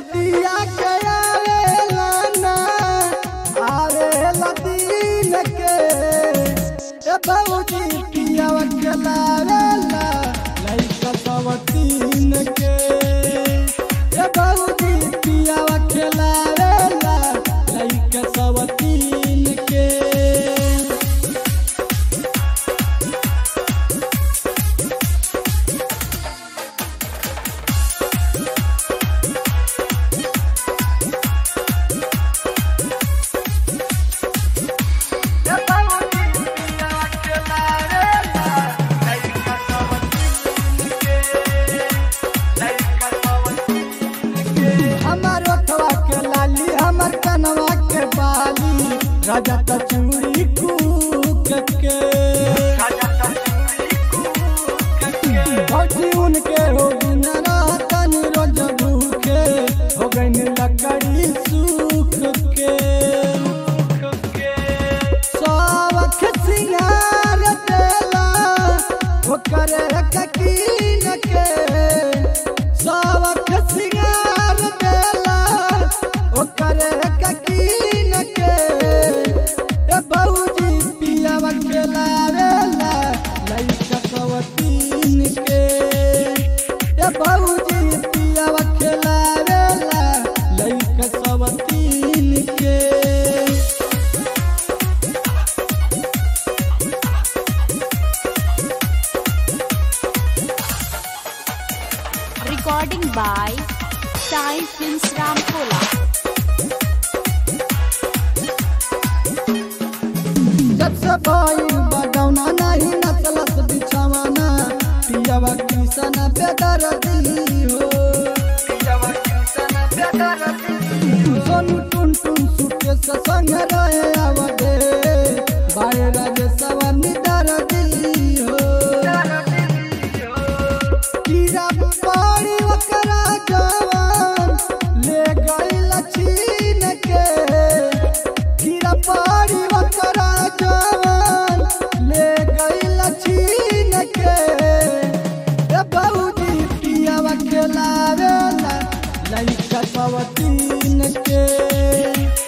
रतिया के आवेला ना आवेला दिन के ए भौजी पियावा के लावेला लइका सब तीन के ए भौजी पियावा के लावेला लइका सब तीन के हमार ओठवा के लाली हमार कनवा के बाली राजा त चूड़ी कूक के भौजी उनके हो दिन रहतन रोज भूखे हो गई लकड़ी सूख के सावख सिंगार देला ओकर ककीन के सावख सिंगार देला ओकर ककीन के ए भौजी पियावा के लावेला लइका कवतीन के ए भौजी पियावा के लावेला लइका कवतीन के Recording by Sai Films Ramkola. जब से भाई बडौना नहीं नचलत बिछवाना पियावा किसन बेदरदी हो सोनू टुन टुन सुके से संग रहे आवडे बाय राजे सवनी दरदी हो कीड़ा पानी ओकरा जवान ले गइल छीन के कीड़ा पानी ओकरा जवान ले गइल छीन के ए बौजी पियावा खेलावेला लइका सवतीन के